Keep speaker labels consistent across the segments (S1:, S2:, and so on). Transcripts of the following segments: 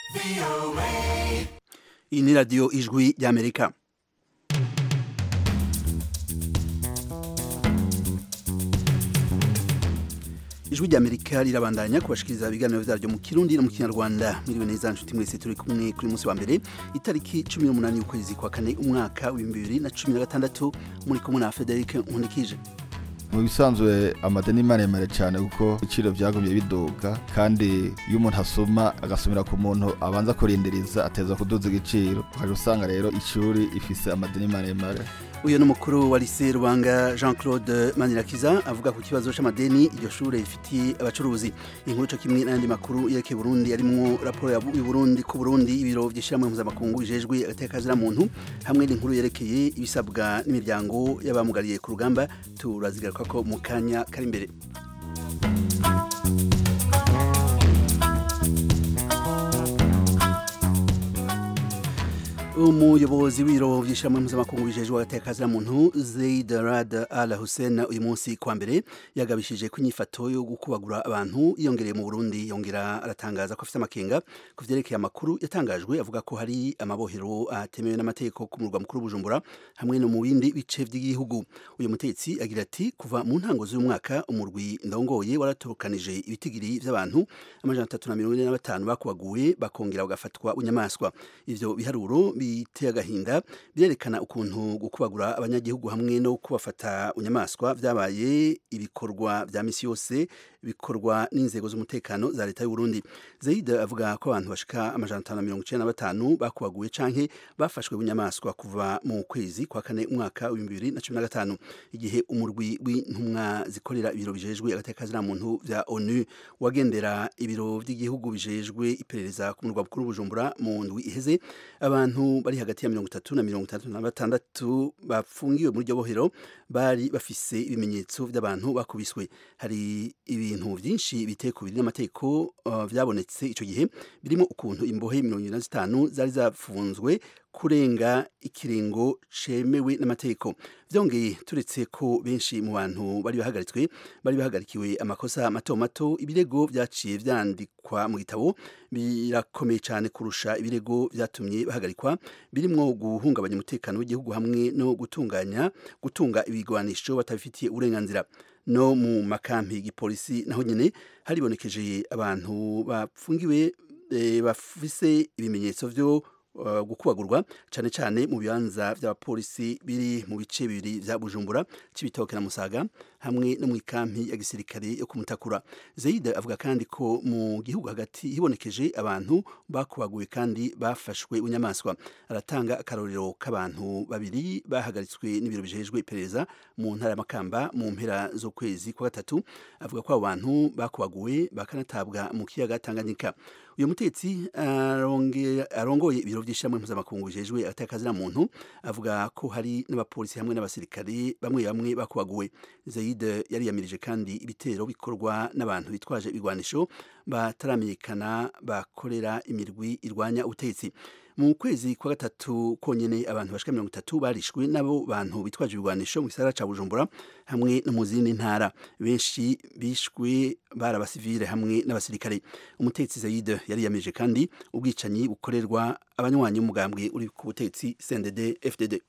S1: iyi ni radiyo ijwi ry'amerika ijwi ry'amerika rirabandanya kubashikiriza ibiganiro vyaryo mu kirundi no mu kinyarwanda mwiriwe neza nshuti mwese turi kumwe kuri munsi wa mbere itariki cumi n'umunani y'ukwezi kwa kane umwaka w'ibihumbi bibiri na cumi na gatandatu muri kumwe na frederic nkundikije
S2: mu bisanzwe amadeni maremare cyane kuko ibiciro byagumye biduga kandi iyo umuntu asoma agasomera ku muntu abanza kurindiriza ateza kuduza igiciro ukaje usanga rero ishuri ifise amadeni maremare
S1: uyu ni umukuru wa lise rubanga jean claude manirakiza avuga ku kibazo c'amadeni iryo shure rifitiye abacuruzi inkuru co kimwe n'ayandi makuru yerekeye burundi arimwo raporo y'uburundi ku burundi ibiro vy'ishirahamwe mpuzamakungu bijejwe agateka muntu hamwe n'inkuru yerekeye ibisabwa n'imiryango y'abamugariye ku rugamba turazigaruka ko mu kanya kari imbere umuyobozi w'ibiro vy'ishirahamwe mpuzamakungu bijejwe agateka muntu Zaid Rad Al Hussein uyu munsi kwa mbere yagabishije ko inyifato yo gukubagura abantu yongereye mu Burundi yongera aratangaza ko afite amakenga ku vyerekeye amakuru yatangajwe avuga ko hari amabohero atemewe n'amategeko ku murwa mukuru Bujumbura hamwe no mu bindi bice vy'igihugu uyu mutetsi agira ati kuva mu ntango z'uyu mwaka umurwi ndongoye waratokanije ibitigiri vy'abantu amajana atatu na mirongo ine na batanu bakubaguwe bakongera bagafatwa bunyamaswa ivyo biharuro biteye agahinda birerekana ukuntu gukubagura abanyagihugu hamwe no kubafata bunyamaswa vyabaye ibikorwa vya misi yose bikorwa n'inzego z'umutekano za leta y'u Burundi Zaid avuga ko abantu bashika amajana atanu na mirongo icenda na batanu bakubaguwe canke bafashwe bunyamaswa kuva mu kwezi kwa kane umwaka w'ibihumbi bibiri na cumi na gatanu igihe umurwi w'intumwa zikorera ibiro bijejwe agateka muntu vya ONU wagendera ibiro vy'igihugu bijejwe iperereza ku murwa mukuru Bujumbura mu ndwi iheze abantu bari hagati ya mirongo itatu na mirongo itandatu na batandatu bafungiwe muri iryo bohero bari bafise ibimenyetso vy'abantu bakubiswe hari ibintu vyinshi biteye ku biri n'amategeko uh, vyabonetse ico gihe birimo ukuntu imbohe mirongo ine na zitanu zari zafunzwe kurenga ikiringo cemewe n'amategeko vyongeye turetse ko benshi mu bantu bari bahagaritswe bari bahagarikiwe amakosa mato mato ibirego vyaciye vyandikwa mu gitabo birakomeye cyane kurusha ibirego vyatumye bahagarikwa birimwo guhungabanya umutekano w'igihugu hamwe no gutunganya gutunga ibigwanisho batabifitiye uburenganzira no mu makampi y'igipolisi naho nyene haribonekeje abantu bapfungiwe e, bafise ibimenyetso vyo uh, gukubagurwa cane cane mu bibanza vy'abapolisi biri mu bice bibiri vya Bujumbura cibitoke na Musaga hamwe no mu ikampi ya gisirikare yo kumutakura Zaid avuga kandi ko mu gihugu hagati hibonekeje abantu bakubaguye kandi bafashwe bunyamaswa aratanga akarorero k'abantu babiri bahagaritswe n'ibiro bijejwe iperereza mu ntara y'amakamba mu mpera z'ukwezi kwa gatatu avuga ko abo bantu bakubaguwe bakanatabwa mu kiyaga Tanganyika uyu mutetsi arongoye ibiro vy'ishamwe mpuzamakungu bijejwe atakazira muntu avuga ko hari n'abapolisi hamwe n'abasirikare bamwe bamwe bakubaguwe Zaid yari yamirije kandi ibitero bikorwa n'abantu bitwaje ibigwanisho bataramenyekana bakorera imirwi irwanya ubutegetsi mu kwezi kwa gatatu konyene abantu bashika mirongo itatu barishwe n'abo bantu bitwaje ibigwanisho mu gisagara ca Bujumbura hamwe no mu zindi ntara benshi bishwe bari abasivile hamwe n'abasirikare umutetsi Zaid yari yamirije kandi ubwicanyi bukorerwa abanywanyi b'umugambwe uri ku butetsi CNDD FDD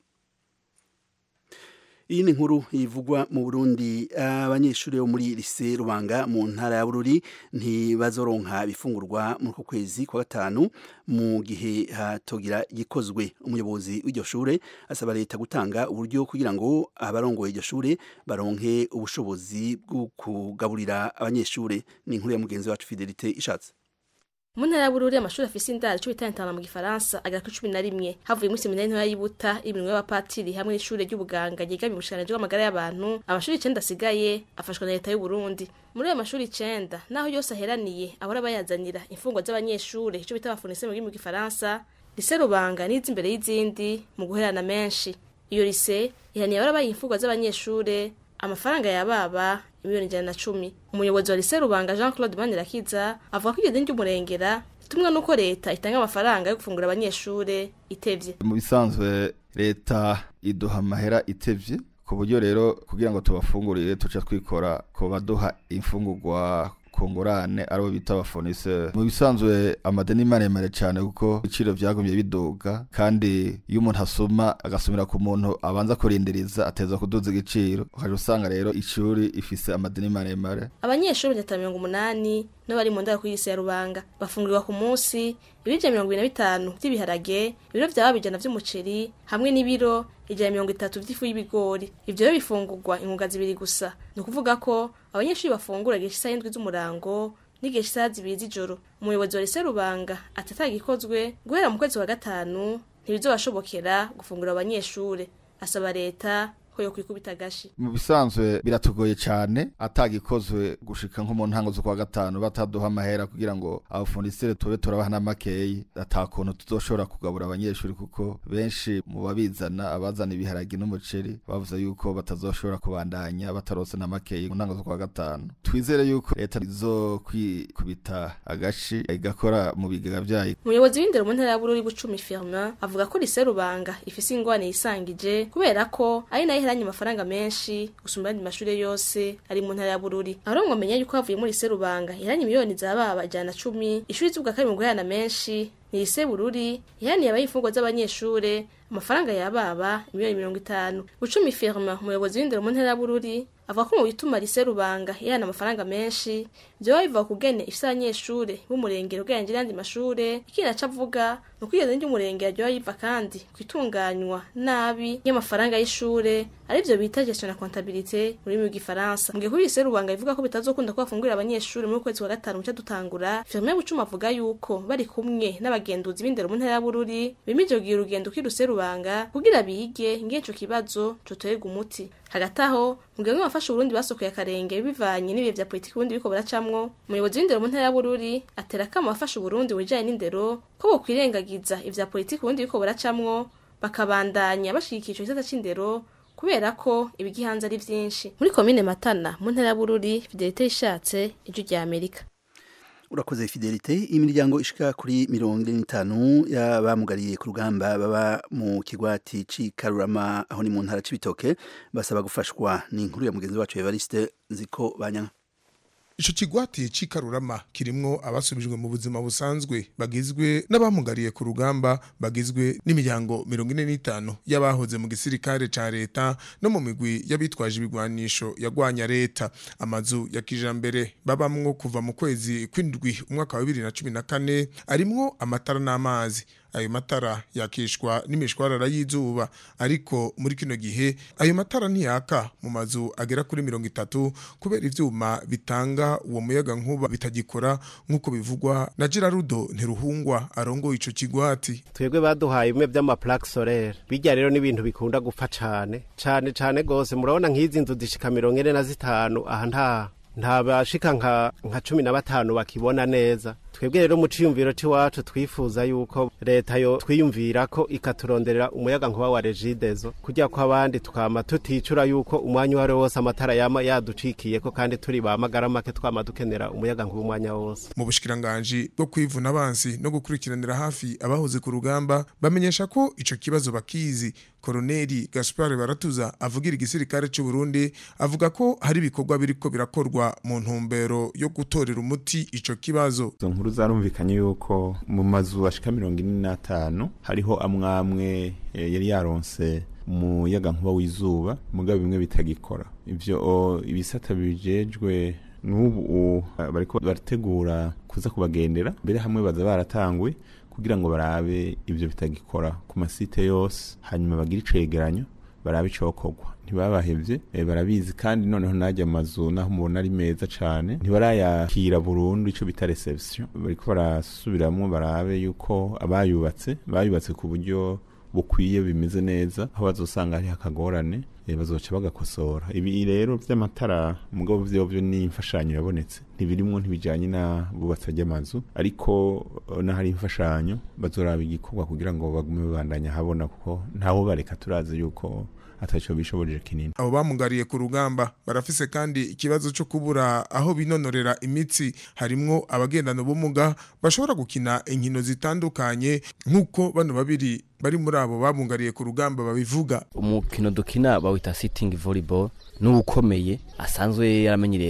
S1: iyi ni inkuru ivugwa mu Burundi abanyeshuri bo muri lise Rubanga mu ntara ya Bururi ntibazoronka bifungurwa muri ko kwezi kwa gatanu mu gihe hatogira gikozwe umuyobozi w'iryo shure asaba leta gutanga uburyo kugira ngo abarongoye iryo shure baronke ubushobozi bwo kugaburira abanyeshure ni inkuru ya mugenzi wacu Fidelite ishatse
S3: mu ntara ya bururi amashuri afise indaro cumi n'itanu mu gifaransa agera kuri cumi na rimwe havuye muri seminari ntoya y'ibuta iminwe y'abapatiri hamwe n'ishure ry'ubuganga ryigamiye ubushikiranganji bw'amagara y'abantu amashuri icenda asigaye afashwa na leta y'uburundi muri ayo mashuri icenda naho yose aheraniye ahora bayazanira imfungwa z'abanyeshure ico bita abafonise mu rurimi rw'igifaransa lise rubanga niza imbere y'izindi mu guherana menshi iyo lise ihaniye ahora bayiha imfungwa z'abanyeshure amafaranga yababa imiliyoni ijana na cumi umuyobozi wa lise rubanga jean claude manirakiza avuga ko iryo deni ry'umurengera ritumwa n'uko leta itanga amafaranga yo gufungura abanyeshure itevye
S2: mu bisanzwe leta iduha amahera itevye ku buryo rero kugira ngo tubafungurire tuca twikora ku baduha imfungurwa ku ku ngurane aribo bita abafoniseri mu bisanzwe amadeni maremare cyane kuko ibiciro byagumye biduga kandi iyo umuntu asoma agasumira ku muntu abanza kurindiriza ateza kuduza igiciro ukaja usanga rero ishuri ifise amadeni maremare
S3: abanyeshuri batatu mirongo umunani n'abari mu ndaro kuri ya rubanga bafungurirwa ku munsi ibiro mirongo ibiri na bitanu by'ibiharage ibiro byaba bijana vy'umuceri hamwe n'ibiro ijana mirongo itatu vy'ifu y'ibigori ivyo rero bifungurwa inkunga zibiri gusa ni ukuvuga ko abanyeshuri bafungura igihe cy'isaha y'indwi z'umurango n'igihe cy'isaha zibiri z'ijoro umuyobozi wa lise rubanga ati atagikozwe guhera mu kwezi kwa gatanu ntibizobashobokera gufungura abanyeshure asaba leta ko yo kwikubita agashi
S2: mu bisanzwe biratugoye cyane atagikozwe gushika nko mu ntango zo kwa gatanu bataduha amahera kugira ngo abafundisire tube turabaha n'amakeyi atakuntu tuzoshobora kugabura abanyeshuri kuko benshi mu babizana abazana ibiharagi n'umuceri bavuze yuko batazoshobora kubandanya batarose n'amakeyi mu ntango zo kwa gatanu twizere yuko leta izokwikubita agashi igakora mu bigega vyayo
S3: umuyobozi w'indero mu ntara ya bururi bucumi firma avuga ko lise rubanga ifise ingwane yisangije kubera ko ari nayo iheranye amafaranga menshi gusumba ayandi mashure yose ari mu ntara ya bururi aho mwamenya yuko havuye muri lise rubanga iheranye miliyoni zababa ijana cumi ishuri z'ubwa kabiri mu guherana menshi ni lise bururi ihaniye abayifungwa z'abanyeshure amafaranga yababa miliyoni mirongo itanu bucumi firma umuyobozi w'indero mu ntara ya bururi avuga ko mu bituma lise rubanga ihana amafaranga menshi vyoba biva kugene ifise abanyeshure b'umurengero ugereranyije n'ayandi mashure ikindi aca avuga ni uko iryo ry'umurengero ryoba yiva kandi kwitunganywa nabi y'amafaranga y'ishure arivyo bita gestion na comptabilité mu rurimi rw'igifaransa mu gihe kuri lise rubanga bivuga ko bitazokunda ko bafungurira abanyeshure muri kwezi kwa gatanu muca dutangura firme bucuma avuga yuko bari kumwe n'abagenduzi b'indero mu ntara ya bururi bimije kugira urugendo kuri lise rubanga kugira bige ingene ico kibazo cotorerwa umuti hagati aho mu gihe bamwe bafashe uburundi basokoye akarenge bivanye n'ibihe vya politiki ubundi biriko buracamwo umuyobozi w'indero mu ntara ya bururi atera akamo abafashe uburundi mu bijanye n'indero ko bokwirengagiza ivya politiki ubundi biriko buracamwo bakabandanya bashigikira ico gisata c'indero kubera ko ibigihanze ari vyinshi muri komine matana mu ntara ya bururi fidelite ishatse ijwi rya amerika
S1: urakoze fidelite imiryango ishika kuri mirongo ine n'itanu y'abamugariye ku rugamba baba mu kigwati c'i karurama aho ni mu ntara c'ibitoke basaba gufashwa ni inkuru ya mugenzi wacu evariste ziko banyana
S4: ico kigwati c'ikarurama kirimwo abasubijwe mu buzima busanzwe bagizwe n'abamugariye ku rugamba bagizwe n'imiryango mirongo ine n'itanu y'abahoze mu gisirikare ca leta no mu migwi y'abitwaje ibigwanisho yagwanya leta amazu ya kijambere babamwo kuva mu kwezi kw'indwi umwaka wa bibiri na cumi na kane arimwo amatara n'amazi ayo matara yakishwa n'imishwarara y'izuba ariko muri kino gihe ayo matara ntiyaka mu mazu agera kuri mirongo itatu kubera ivyuma bitanga uwo muyaga nkuba bitagikora nk'uko bivugwa na Gerarudo Nteruhungwa arongoye ico kigwati
S5: twebwe baduhaye bimwe vy'amaplaque solaire bijya rero n'ibintu bikunda gupfa cane cane cane gose murabona nk'izi nzu zishika mirongo ine na zitanu aha nta nta bashika nka nka cumi na batanu bakibona neza twebwe rero mu ciyumviro c'iwacu twifuza yuko leta yo twiyumvira ko ikaturonderera umuyaga nkuba wa regidezo kugira ko abandi tukama tuticura yuko umwanya uwari wose amatara yama yaducikiyeko kandi turi ba magara make twama dukenera umuyaga nkuba umwanya wose
S4: mu bushikiranganji bwo kwivuna abansi no gukurikiranira hafi abahoze ku rugamba bamenyesha ko ico kibazo bakizi koroneli gaspar baratuza avugira igisirikare c'u Burundi avuga ko hari ibikorwa biriko birakorwa mu ntumbero yo gutorera umuti ico kibazo
S6: izo nkuru zarumvikanye yuko mu mazu ashika mirongo ine n'atanu hariho amwamwe eh, yari yaronse umuyaga nkuba w'izuba mugabo bimwe bitagikora ivyo ibisata bijejwe n'ubu bariko barategura kuza kubagendera mbere hamwe baza baratangwe kugira ngo barabe ivyo bitagikora ku masite yose hanyuma bagire icegeranyo barabe icokorwa ntibabahevye e, barabizi kandi noneho najya amazu naho mubona ari meza cane ntibarayakira burundu ico bita reception bariko barasubiramwo barabe yuko abayubatse bayubatse ku buryo bukwiye bimeze neza aho bazosanga hari akagorane e, bazoca bagakosora ibi rero vy'amatara mugabo vyovyo ni imfashanyo yabonetse ntibirimwo ntibijanye na bubatsa ry'amazu ariko n'ahari imfashanyo bazoraba igikorwa kugira ngo bagume babandanya habona kuko ntawo bareka turazi yuko ataco bishoboje kinini
S4: abo bamugariye ku rugamba barafise kandi ikibazo cyo kubura aho binonorera imitsi harimwo abagendana ubumuga bashobora gukina inkino zitandukanye nk'uko bano babiri bari muri abo bamugariye ku rugamba babivuga
S7: umukino dukina bawita sitting volleyball n'uwukomeye asanzwe yaramenyereye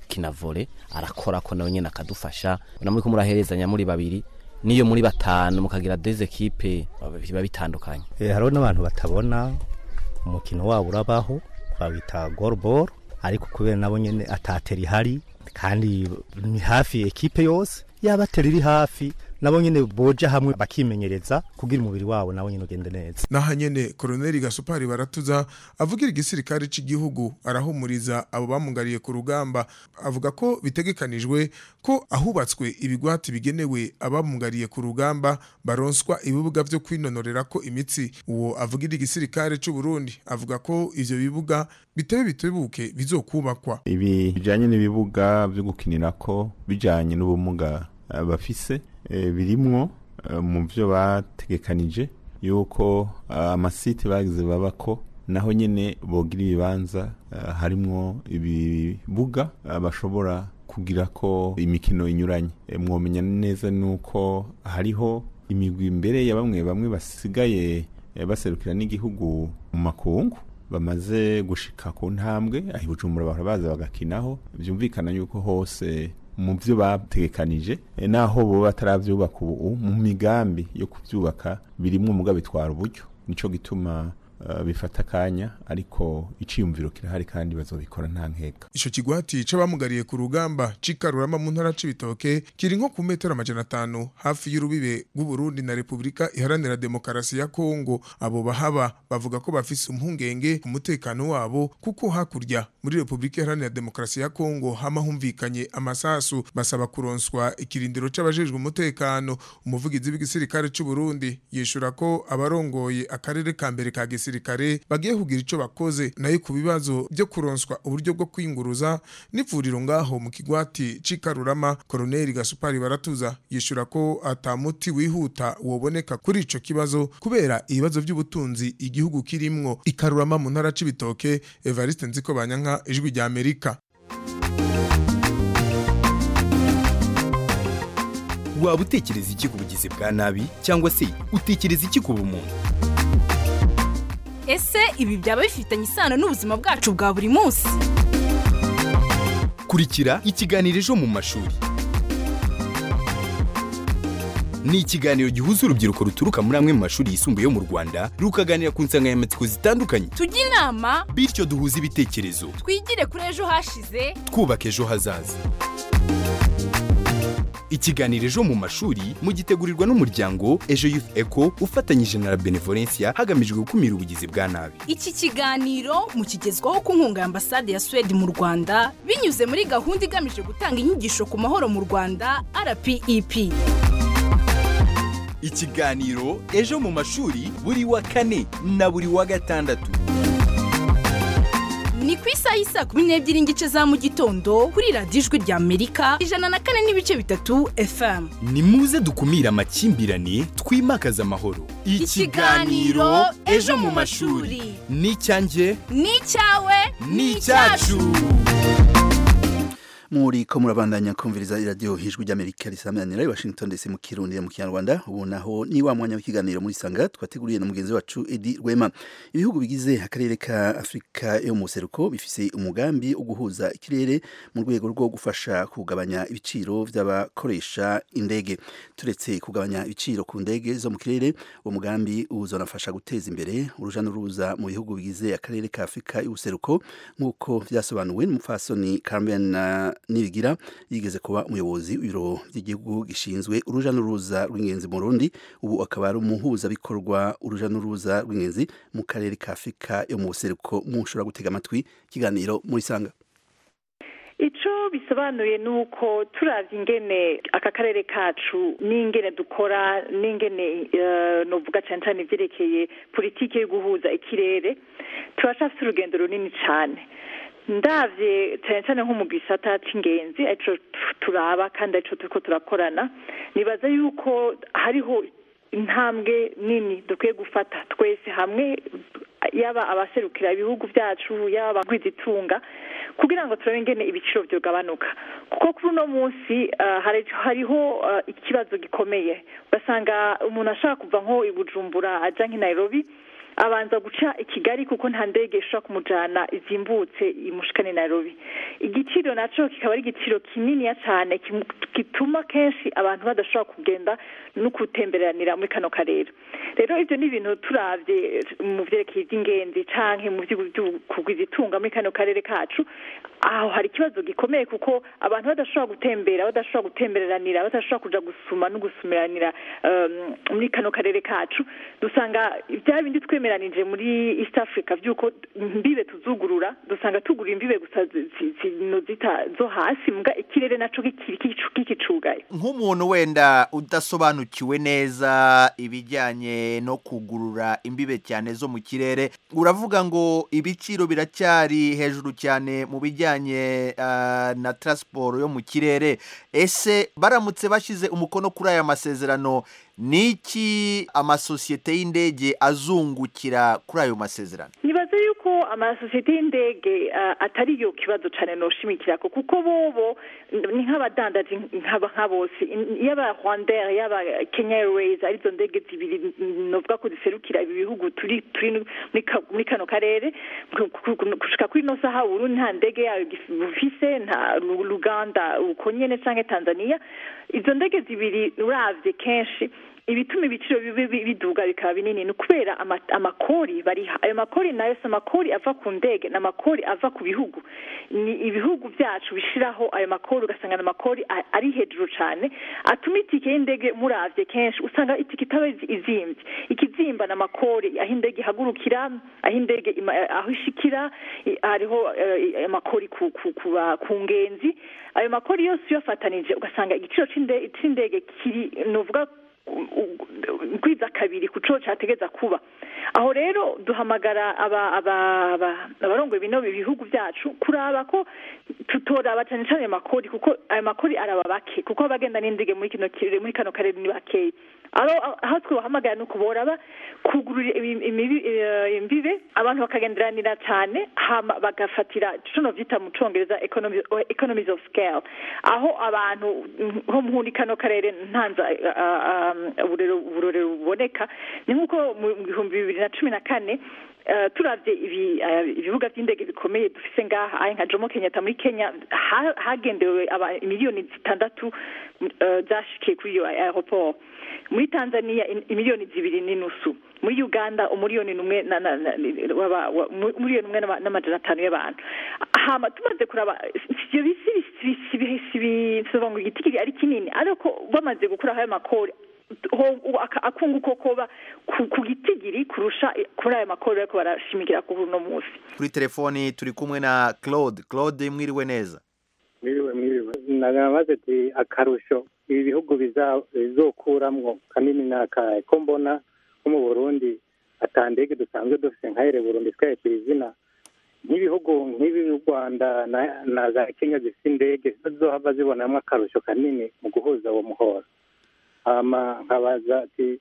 S7: kina vole arakora ko nawe nyene akadufasha na muri ko muraherezanya muri babiri niyo muri batanu mukagira des equipe biba bitandukanye
S8: Eh, hariho n'abantu batabona umukino wabo urabaho bawita goalball ariko kubera nabo nyene atatera ihari kandi ni hafi ekipe yose yaba atera iri hafi nabo nyene boja hamwe bakimenyereza kugira umubiri wabo nawo nyene ugende neza
S4: naha nyene koloneli gasupari baratuza avugira igisirikare c'igihugu arahumuriza abo bamugariye ku rugamba avuga ko bitegekanijwe ko ahubatswe ibigwati bigenewe abamugariye ku rugamba baronswa ibibuga vyo kwinonorera ko imitsi uwo avugira igisirikare c'u Burundi avuga ko ivyo bibuga bitebe bitebuke bizokubakwa
S6: ibi bijanye n'ibibuga byo gukinirako bijanye n'ubumuga eh, bafise eh, birimwo eh, mu byo bategekanije yuko eh, amasite bagize babako naho nyene bogira ibibanza eh, harimwo ibibuga eh, bashobora kugira ko imikino inyuranye Eh, mwomenya neza nuko hariho imigwi imbere ya bamwe bamwe basigaye eh, baserukira n'igihugu mu makungu bamaze gushika ku ntambwe aho ibujumbura bahora baza bagakinaho byumvikana yuko hose mu byo bategekanije eh, naho bo bataravyubaka ubu mu migambi yo kuvyubaka birimwo muga bitwara uburyo nico gituma uh, bifata akanya ariko iciyumviro kirahari kandi bazobikora nta nkeka
S4: ico kigwati c'abamugariye ku rugamba c'ikarurama mu ntara c'ibitoke kiri nko ku metero amajana atanu hafi y'urubibe rw'uburundi na repubulika iharanira demokarasi ya kongo abo bahaba bavuga ko bafise impungenge ku mutekano wabo kuko hakurya muri repubulika iharanira demokarasi ya kongo hama humvikanye amasasu basaba kuronswa ikirindiro c'abajejwe umutekano umuvugizi w'igisirikare c'u Burundi yishura ko abarongoye akarere ka mbere ka gisirikare bagiye kugira ico bakoze nayo ku bibazo byo kuronswa uburyo bwo kwinguruza n'ivuriro ngaho mu kigwati c'ikarurama koroneli gasupari baratuza yishura ko atamuti wihuta woboneka kuri ico kibazo kubera ibibazo by'ubutunzi igihugu kirimwo ikarurama mu ntara c'ibitoke Evariste Nziko Banyanka ijwi rya Amerika
S9: waba utekereza iki ku bugizi bwa nabi cyangwa se utekereza iki ku bumuntu
S10: ese ibi byaba bifitanye isano n'ubuzima bwacu bwa buri munsi
S9: kurikira ikiganiro ejo mu mashuri ni ikiganiro gihuza urubyiruko ruturuka muri amwe mu mashuri yisumbuye yo mu rwanda rukaganira ku nsanganyamatsiko zitandukanye
S10: tujye inama
S9: bityo duhuze ibitekerezo
S10: twigire kuri ejo hashize
S9: twubaka ejo hazaza ikiganiro ejo mu mashuri mugitegurirwa n'umuryango ejo youth eco ufatanyije na la benevolencia hagamijwe gukumira ubugizi bwa nabi
S10: iki kiganiro mukigezwaho ku nkunga ya ambasade ya suwede mu rwanda binyuze muri gahunda igamije gutanga inyigisho ku mahoro mu rwanda rpep
S9: ikiganiro ejo mu mashuri buri wa kane na buri wa gatandatu
S10: ni ku isaha y'isaa kumi n'ebyiri n'igice za mu gitondo kuri radiyo ijwi rya amerika ijana na kane n'ibice bitatu fm
S9: ni muze dukumire amakimbirane twimakaze amahoro
S10: Ikiganiro Ejo mu mashuri.
S9: ni icyanjye
S10: ni icyawe
S9: ni icyacu
S1: muri ko murabandanya kumviriza iradiyo ijwi ry'amerika risamanira i washington dc mu kirundi mu kinyarwanda ubu naho ni wa mwanya w'ikiganiro muri sanga twateguriye na mugenzi wacu edi rwema ibihugu bigize akarere ka afurika yo mu seruko bifise umugambi wo guhuza ikirere mu rwego rwo gufasha kugabanya ibiciro by'abakoresha indege turetse kugabanya ibiciro ku ndege zo mu kirere uwo mugambi uzanafasha guteza imbere uruja n'uruza mu bihugu bigize akarere ka afurika y'ubuseruko nk'uko byasobanuwe n'umupfasoni carmen nibigira yigeze kuba umuyobozi w'ibiro by'igihugu gishinzwe uruja n'uruza rw'ingenzi mu Burundi ubu akaba ari umuhuzabikorwa uruja n'uruza rw'ingenzi mu karere ka Afurika yo mu buseruko mushobora gutega amatwi ikiganiro muri sanga
S11: icyo bisobanuye ni uko turavye ingene aka karere kacu n'ingene dukora n'ingene novuga cyane cyane ivyerekeye politiki yo guhuza ikirere turacafite urugendo runini cyane ndavye cyane cyane nko mu gisata c'ingenzi arico turaba kandi arico turiko turakorana nibaza yuko hariho intambwe nini dukwiye gufata twese hamwe yaba abaserukira ibihugu byacu yaba abagwizitunga kugira ngo turabe ingene ibiciro byogabanuka kuko kuri uno munsi hariho ikibazo gikomeye ugasanga umuntu ashaka kuva nko i bujumbura ajya nk'i nairobi abanza guca i kigali kuko nta ndege ishobora kumujana izimbutse imushikane nairobi igiciro naco kikaba ari igiciro kininiya cane kimu- gituma kenshi abantu badashobora kugenda no gutemberanira muri kano karere rero ivyo ni ibintu turavye mu vyerekeye ivy'ingenzi canke mu vy'ukugwiza itunga muri kano karere kacu aho hari ikibazo gikomeye kuko abantu badashobora gutembera badashobora gutemberanira badashobora kuja gusuma no gusumiranira um, muri kano karere kacu dusanga bya bindi twemeranije muri east africa vy'uko imbibe tuzugurura dusanga tugura imbibe gusa zi- zi- zino zita zo hasi mbwa ikirere naco kikiri kicu- kikicugaye
S12: nk'umuntu wenda udasobanukiwe neza ibijyanye no kugurura imbibe cyane zo mu kirere uravuga ngo ibiciro biracyari hejuru cyane mu bijyanye ah, na transport yo mu kirere ese baramutse bashyize umukono kuri aya masezerano niki amasosiyete y'indege azungukira kuri ayo masezerano
S11: nibaza yuko amasosiyete y'indege uh, atari yo kibazo cane noshimikirako kuko bobo ni nk'abadandaji nk'aba nka bose In- yaba rwandair yaba kenya airways arizo ndege zibiri n- novuga ko ziserukira ibi bihugu turi turi muri ka- muri kano karere ku- ku- ku- gushika kuri ino saha uburundi nta ndege yayo gif- bufise nta Lu- luganda uko nyene canke tanzania izo ndege zibiri uravye kenshi ibituma ibiciro bibi- bi- biduga bikaba binini ni ukubera ama- amakori bariha ayo makori nayo si amakori ava ku ndege ni amakori ava ku bihugu ni ibihugu byacu bishiraho ayo makori ugasanga ni amakori a- ari hejuru cane atuma itike y'indege muravye kenshi usanga itike itaba izi- izimvye ikizimba ni amakori aho indege ihagurukira aho indege ima- aho ishikira i- hariho eh, amakori ku, ku, ku, ba- ku ngenzi ayo makori yose uyafatanije ugasanga igiciro c'inde- c'indege kiri novuga kwiza kabiri ku co categeza kuba aho rero duhamagara aba aba aba abarongoye bino bihugu byacu kuraba ko tutoraba cyane cyane ayo makori kuko ayo makori araba bake kuko abagenda n'indige muri kino kirere muri kano karere ni bakeya aho aho twobahamagara ni ukuboraba kugurura ibi- imibi- eh, imbibe abantu bakagenderanira cyane hama bagafatira ico novyita mu congereza economy- economies of scale aho abantu mm, nko muri kano karere ntanza ah, ah, uburero uburorero buboneka ni nk'uko mu bihumbi bibiri na cumi na kane eh, turavye ibi- eh, ibibuga vy'indege bikomeye dufise ngaha ahe nka jomo kenyatta muri kenya ha- hagendewe aba- miliyoni zitandatu eh, zashikiye kuri iyo aeroport muri tanzania in- imiliyoni zibiri n'inusu muri uganda umuriyoni numwe na- na- na- w'aba- wa- mu- umuriyoni umwe n'ama- n'amajana atanu y'abantu hama tumaze kuraba ivyo bisi sibisoba ngo igiti kiri ari kinini ariko bamaze gukuraho ayo makori ho- ubu aka- akunguko koba ku ku gitigiri kurusha kuri ayo makori ariko barashimikira kuri uno munsi
S12: kuri telefoni turi kumwe na claude claude mwiriwe neza
S13: mwiriwe mwiriwe namaze ati akarusho ibi bihugu biza- bizokuramwo kanini ni akahe ko mbona nko mu burundi ata ndege dusanzwe dufite nka ere burundi twayekira izina nk'ibihugu nk'ibi u rwanda na- na za kenya zifite indege zizohava zibonamwo akarusho kanini mu guhuza uwo muhora hama nkabaza ati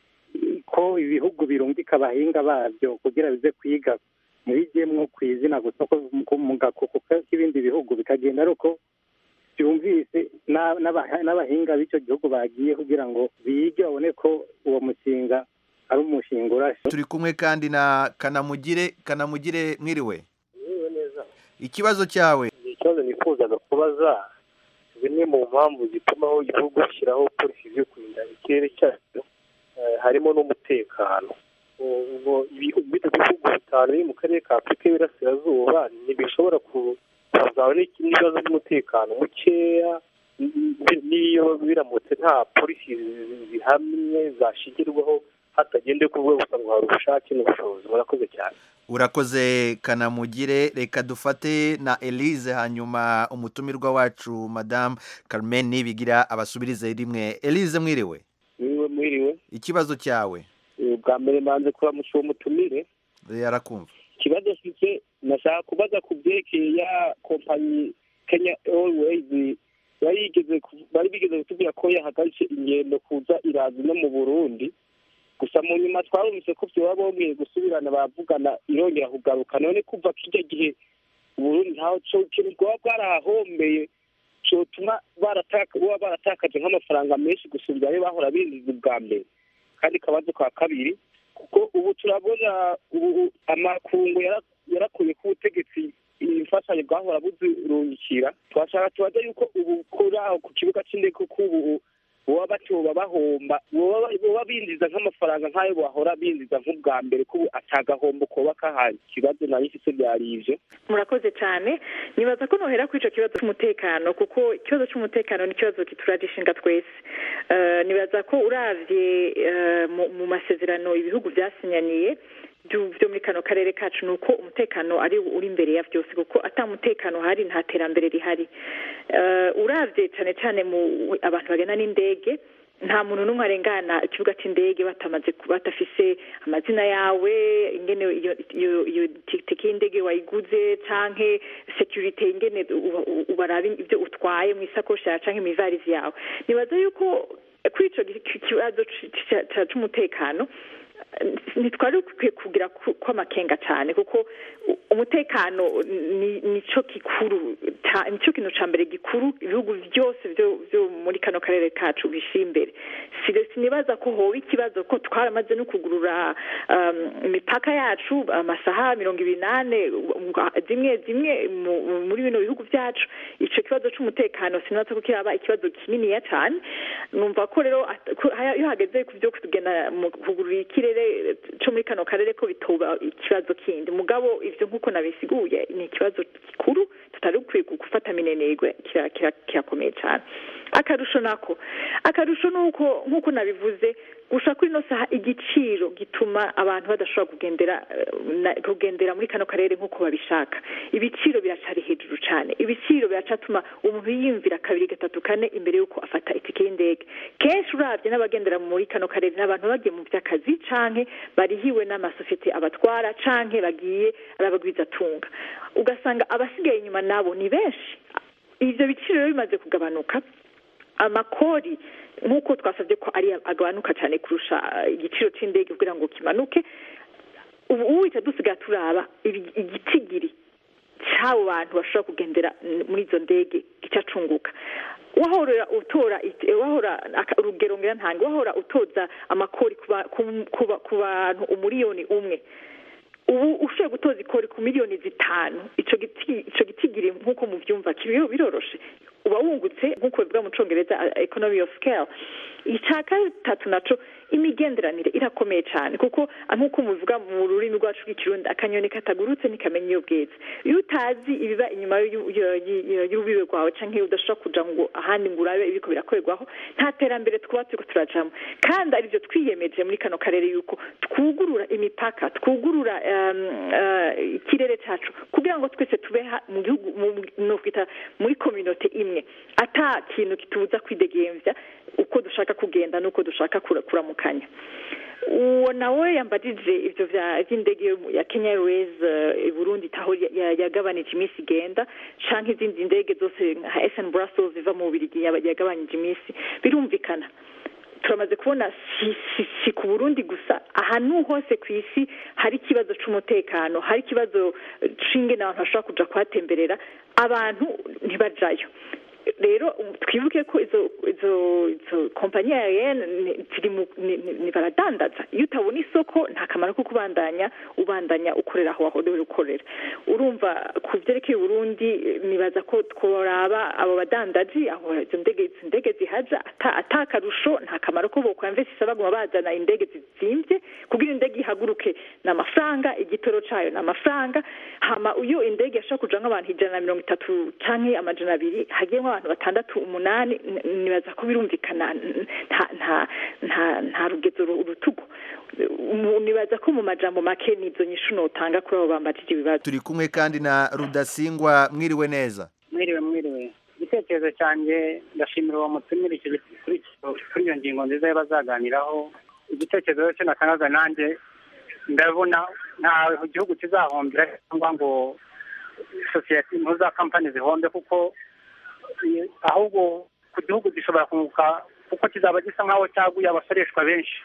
S13: ko ibihugu birungika abahinga babyo kugira bize kwiga ntibijyemwo ku izina gusa ko mu- mu gakuku k'ibindi bihugu bikagenda ari uko byumvise na- n'aba- n'abahinga b'icyo gihugu bagiye kugira ngo bige babone ko uwo mushinga ari umushinga urashe
S12: turi kumwe kandi na kanamugire kanamugire mwiriwe
S14: Mwiriwe neza
S12: ikibazo cyawe
S14: ikibazo nifuzaga kubaza zimwe mu mpamvu zitumaho igihugu gishyiraho polisi zo kurinda ikirere cyacu eh, harimo n'umutekano U- ubwo ibihugu bino bihugu bitanu biri mu karere ka afurika y'iburasirazuba ntibishobora ku- kuzaba n'iki- n'ibibazo by'umutekano mukeya n- n- n'iyo biramutse nta polisi zi- zihamye zashingirwaho hatagendewe ku rwego gusa ngo hari ubushake n'ubushobozi murakoze cyane
S12: urakoze kanamugire reka dufate na elise hanyuma umutumirwa wacu madamu carmen nibigira abasubirize rimwe elise mwiriwe
S14: mwiriwe mwiriwe
S12: ikibazo cyawe
S14: Eh, bwa mbere manze kuramusha uwo mutumire
S12: yarakumva
S14: ikibazo mfite nashaka kubaza ku byerekeye ya kompanyi kenya airways yari yigeze ku- bari bigeze kutubwira ko yahagaritse ingendo kuza irazi no mu burundi gusa mu nyuma twarumvise ko byoba bongeye gusubirana baravugana irongera kugaruka none kuva kijya gihe uburundi ntaho co ikintu bwaba bwarahahombeye cotuma barataka baba baratakaje nk'amafaranga menshi gusubira ayo bahora binjiza ubwa mbere kandi kabazo ka kabiri
S15: kuko ubu turabona ubu amakungu yara- yarakuye ku butegetsi imfashanyo bwahora buzirungikira twashaka tubaze yuko ubu kuri aho ku kibuga c'indege kuko ubu boba batoba bahomba boba boba binjiza nk'amafaranga nk'ayo bahora binjiza nk'ubwa mbere ko ubu atagahombo koba kahari ikibazo nari mfise byari ivyo
S11: murakoze cyane nibaza ko nohera kuri icyo kibazo cy'umutekano kuko ikibazo cy'umutekano ni ikibazo kituraje ishinga twese Eh, nibaza ko uravye eh, mu- mu masezerano ibihugu byasinyaniye byo byo muri kano karere kacu ni uko umutekano ari uri imbere ya byose kuko ata mutekano hari nta terambere rihari Eh, uravye cyane cyane mu abantu bagana n'indege nta muntu n'umwe arengana ikibuga cy'indege batamaze ku- batafise amazina yawe ingene iyo iyo iyo tike y'indege wayiguze canke security ingene uba- uba- ubaraba ibyo utwaye mu isakoshi yawe canke mu ivarizi yawe nibaza yuko kuri ico gi- ki- kibazo c- c- c- c'umutekano ntitwari dukwiye kugira ku- kw'amakenga cyane kuko u- umutekano ni nico gikuru ca- nico kintu ca mbere gikuru ibihugu byose byo byo muri kano karere kacu bishira imbere Si- sinibaza ko hoba ikibazo ko twaramaze no kugurura um, imipaka yacu amasaha mirongo ibiri n'ane um, zimwe zimwe mu- mu- muri bino bihugu byacu ico kibazo c'umutekano sinibaza ko kiraba ikibazo kininiya cyane numva ko rero at- ko haya- iyo hageze ku byo kugenda mu kugurura ikirere co muri kano karere ko bitoba ikibazo kindi mugabo ivyo nk'uko nabisiguye ni ikibazo gikuru tutari dukwiye gufata minenegwe kira- kira- kirakomeye cyane akarusho nako akarusho ni uko nk'uko nabivuze gusa kuri ino saha igiciro gituma abantu badashobora kugendera eh, na- kugendera muri kano karere nk'uko babishaka ibiciro biracari hejuru cyane ibiciro biracatuma umuntu yiyumvira kabiri gatatu kane imbere y'uko afata itike y'indege kenshi urabye n'abagendera muri kano karere ni abantu bagiye mu by'akazi canke barihiwe n'amasosiyete abatwara canke bagiye ari abagwizatunga ugasanga abasigaye inyuma nabo ni benshi ivyo biciro rero bimaze kugabanuka amakori nk'uko twasabye ko ari agabanuka cyane kurusha eh, igiciro c'indege kugira ngo kimanuke ubu uwita dusigaye turaba ibi- igitigiri cy'abo bantu bashobora kugendera mm, muri izo ndege gicacunguka wahora utora it- wahora aka- urugero ngira ntange wahora utoza amakori ku ba- ku- ku ba- ku bantu umuriyoni umwe ubu ushoboye gutoza ikori ku miliyoni zitanu ico giti ico gitigiri nk'uko muvyumva kiriho biroroshe uba wungutse nk'uko bivuga mu congereza uh, economy of scale ica gatatu naco imigenderanire irakomeye cyane kuko ah, nk'uko mubivuga mu rurimi rwacu rw'ikirundi akanyoni katagurutse ntikamenya iyo bweze iyo utazi ibiba inyuma y'u- y'u- y'u- y'urubibe rwawe canke iyo udashobora kuja ngo ahandi ngo urabe ibiko birakorerwaho nta terambere twaba turiko turajamo kandi arivyo twiyemeje muri kano karere yuko twugurura imipaka twugurura um, uh, ikirere cacu kugira ngo twese tube ha- mu gihugu mu- nokwita muri kominote imwe ata kintu kitubuza kwidegemvya uko dushaka kugenda n'uko dushaka kura- kuramukanya uwo nawe yambajije ivyo vya vy'indege yo mu- ya Kenya Airways eh, i Burundi taho ya- ya- yagabanije iminsi igenda canke izindi ndege zose nka SN Brussels ziva mu Bubiligi yaba- yagabanije iminsi birumvikana turamaze kubona si, si, si ku Burundi gusa ahantu hose ku isi hari ikibazo c'umutekano hari ikibazo eh, c'ingene abantu bashobora kuja kuhatemberera abantu ntibajayo rero um, twibuke ko izo izo izo kompanyi aerienne ni- ziri mu ni- ni ni baradandaza iyo utabona isoko nta kamaro ko kubandanya ubandanya ukorera aho wahorewe ukorera urumva ku vyerekeye uburundi eh, nibaza ko tworaba abo badandaji aho izo ndege izo ndege zihaja ata ata akarusho nta kamaro ko bokwamvesisa baguma bazana indege zizimvye kugira indege ihaguruke ni amafaranga igitoro cayo ni amafaranga hama iyo indege yashobora kuja nk'abantu ijana na mirongo itatu canke amajana abiri hagiye nk'abantu batandatu umunani n- nibaza ko birumvikana n- nta nta nta nta rugezo ru- urutugu Mu- nibaza ko mu majambo make nizo nyishu notanga kuri abo bambajije ibibazo
S12: turi kumwe kandi na rudasingwa mwiriwe neza
S16: mwiriwe mwiriwe igitekerezo cyanjye ndashimira uwo mutumire icyo giti- kuri icyo- kuri iyo ngingo nziza bazaganiraho igitekerezo cyo natangaga nanjye ndabona nta gihugu kizahombera cyangwa ngo sosiyete impuza kampani zihombe kuko eh, ahubwo ku gihugu gishobora kunguka kuko kizaba gisa nk'aho cyaguye abasoreshwa benshi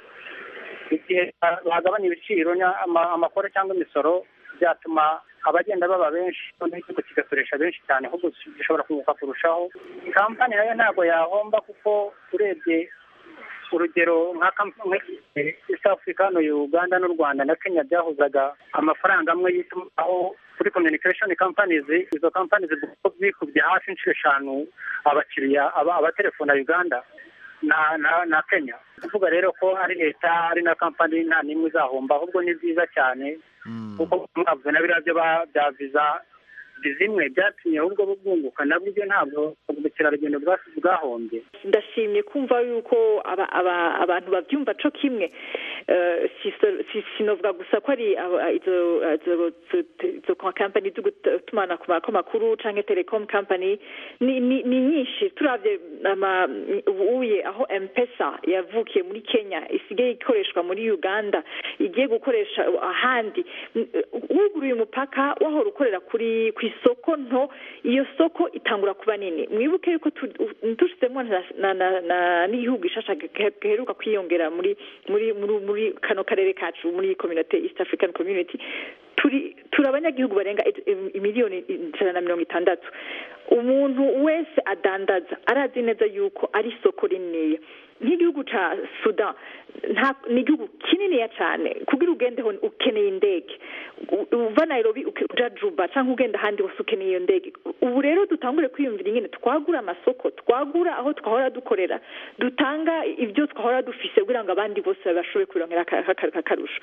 S16: igihe bagabanya ibiciro nya- ama- amakoro cyangwa imisoro byatuma abagenda baba benshi noneho igihugu kigasoresha benshi cyane ahubwo gishobora kunguka kurushaho kampani nayo ntabwo yahomba kuko urebye urugero nka kamp- nka- east africa hano uganda n'u rwanda na kenya byahuzaga amafaranga amwe y'itumanaho kuri communication companies izo companies zikubye hafi inshuro eshanu abakiriya aba- abatelefona uganda na na na kenya kuvuga rero ko ari leta ari na kampani nta n'imwe izahomba ahubwo ni byiza cyane kuko mwavuze na biriya byo ba- bya viza zimwe byatumye ahubwo bwunguka nabwo ibyo ntabwo ubukerarugendo bwa- bwahombye
S11: ndashimye kumva yuko aba- aba- abantu babyumva co kimwe Eh, si- si- sinovuga gusa ko ari aba- izo izo- izo- izo kampani zo gutumana ku ma- ku makuru canke telecom company ni ni ni nyinshi turavye ama ubuye aho mpesa yavukiye muri kenya isigaye ikoreshwa muri uganda igiye gukoresha ahandi N- wuguruye umupaka wahora ukorera kuri ku isoko nto iyo soko itangura kuba nini mwibuke yuko tu- dushizemo na- na- na- na- n'igihugu gishasha ge- giheruka kwiyongera muri muri muri muri kano karere kacu muri community east african community turi turi abanyagihugu barenga i- i- imiliyoni ijana na mirongo itandatu umuntu wese adandaza arazi neza yuko ari isoko rininiya nk'igihugu ca sudan nta ni igihugu kininiya cyane kugira ugendeho ukeneye indege U- uva nairobi uke- uja juba cyangwa ugenda ahandi hose ukeneye iyo ndege ubu rero dutangure kwiyumvira ingene twagura amasoko twagura aho twahora dukorera dutanga ibyo twahora dufise kugira ngo abandi bose bashobore kwirongera aka- aka- akarusho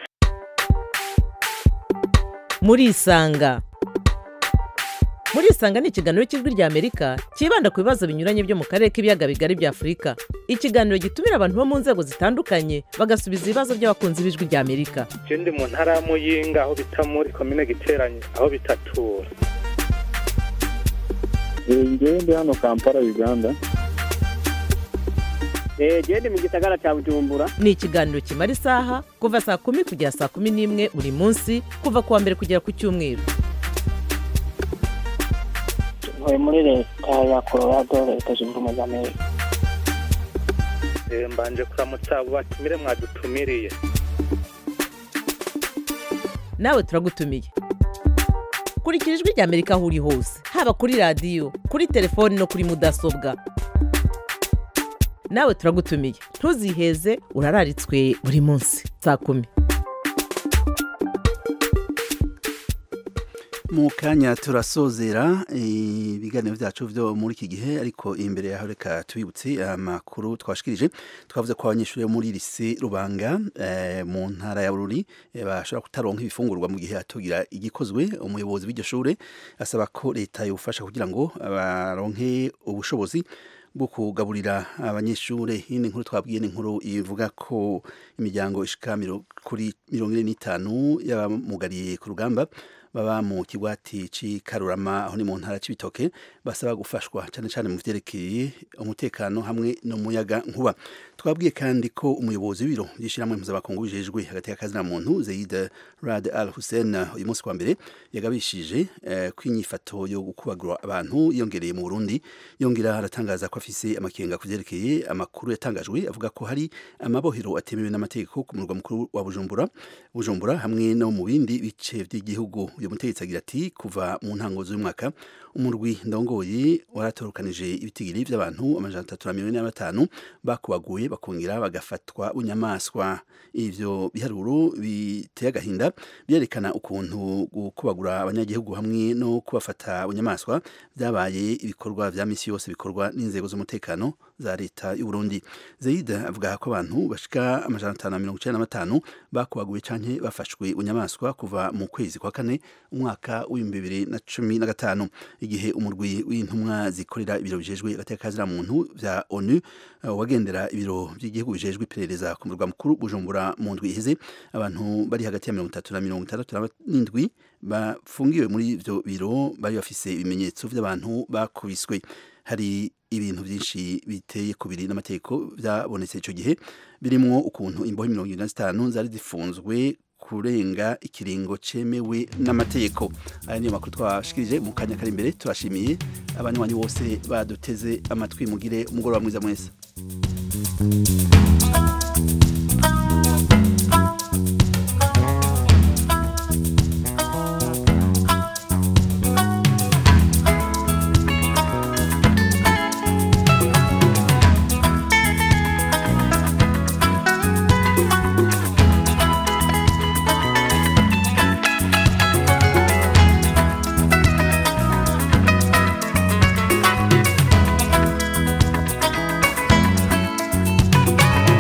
S17: murisanga murisanga ni ikiganiro cy'ijwi ry'amerika cyibanda ku bibazo binyuranye byo mu karere k'ibiyaga bigari bya afurika ikiganiro gitumira abantu bo mu nzego zitandukanye bagasubiza ibibazo by'abakunzi b'ijwi ry'amerika
S18: je ndi mu ntara ya muyinga aho bita muri komine giteranye aho bitatura
S19: ngewe ndi hano kampala uganda
S17: genda mu gisagara cya bujumbura ni ikiganiro kimara isaha kuva saa kumi kugera saa kumi n'imwe buri munsi kuva ku wa mbere kugera ku cyumweru
S20: ntuye muri leta ya colorado leta zunze ubumwe za amerika
S18: Eh, mbanje kuramutsa abo batumire mwadutumiriye
S17: nawe turagutumiye kurikira ijwi ry'amerika aho uri hose haba kuri radiyo kuri telefoni no kuri mudasobwa nawe turagutumiye ntuziheze urararitswe buri munsi saa kumi
S1: mu kanya turasozera ibiganiro byacu byo muri iki gihe ariko imbere yaho reka tubibutse amakuru twashikirije twavuze ko abanyeshuri bo muri lise rubanga eh, mu ntara ya bururi eh, bashobora kutaronka ibifungurwa mu gihe hatugira igikozwe umuyobozi w'iryo shure asaba ko leta yofasha kugira ngo baronke ubushobozi bwo kugaburira abanyeshure hino inkuru twabwiye ni inkuru ivuga ko imiryango ishika miro- kuri mirongo ine n'itanu y'abamugariye ku rugamba baba mu kigwati c'ikarurama aho ni mu ntara c'ibitoke basaba gufashwa cyane cyane mu vyerekeye umutekano hamwe n'umuyaga nkuba twabwiye kandi ko umuyobozi w'ibiro by'ishyirahamwe mpuzamakungu bijejwe hagati y'akazi na muntu Zeid Rad Al Hussein uyu munsi kwa mbere yagabishije eh, ko inyifato yo gukubagura abantu yongereye mu Burundi yongera aratangaza ko afise amakenga ku vyerekeye amakuru yatangajwe avuga ko hari amabohero atemewe n'amategeko ku murwa mukuru wa Bujumbura Bujumbura hamwe no mu bindi bice by'igihugu uyu mutegetsi agira ati kuva mu ntango z'uyu mwaka umurwi ndongoye waratorokanije ibitigiri by'abantu amajana atatu na mirongo ine na batanu bakubaguye bakongera bagafatwa bunyamaswa ivyo biharuro biteye agahinda byerekana ukuntu gukubagura abanyagihugu hamwe no kubafata bunyamaswa byabaye ibikorwa vya misi yose bikorwa n'inzego z'umutekano za leta y'u Burundi Zeid avuga ko abantu bashika amajana atanu na mirongo icenda na batanu bakubaguye canke bafashwe bunyamaswa kuva mu kwezi kwa kane umwaka w'ibihumbi bibiri na cumi na gatanu igihe umurwi w'intumwa zikorera ibiro bijejwe agateka muntu vya ONU uh, wagendera ibiro by'igihugu bijejwe iperereza ku murwa mukuru Bujumbura mu ndwi iheze abantu bari hagati ya mirongo itatu na mirongo itandatu n'indwi bafungiwe muri ivyo biro bari bafise ibimenyetso vy'abantu bakubiswe hari ibintu byinshi biteye kubiri n'amategeko byabonetse ico gihe birimwo ukuntu imbohe mirongo irindwi na zitanu zari zifunzwe kurenga ikiringo cemewe n'amategeko aya niyo makuru twashikirije mu kanya kari imbere turashimiye abanywanyi bose baduteze amatwi mugire umugoroba mwiza mwese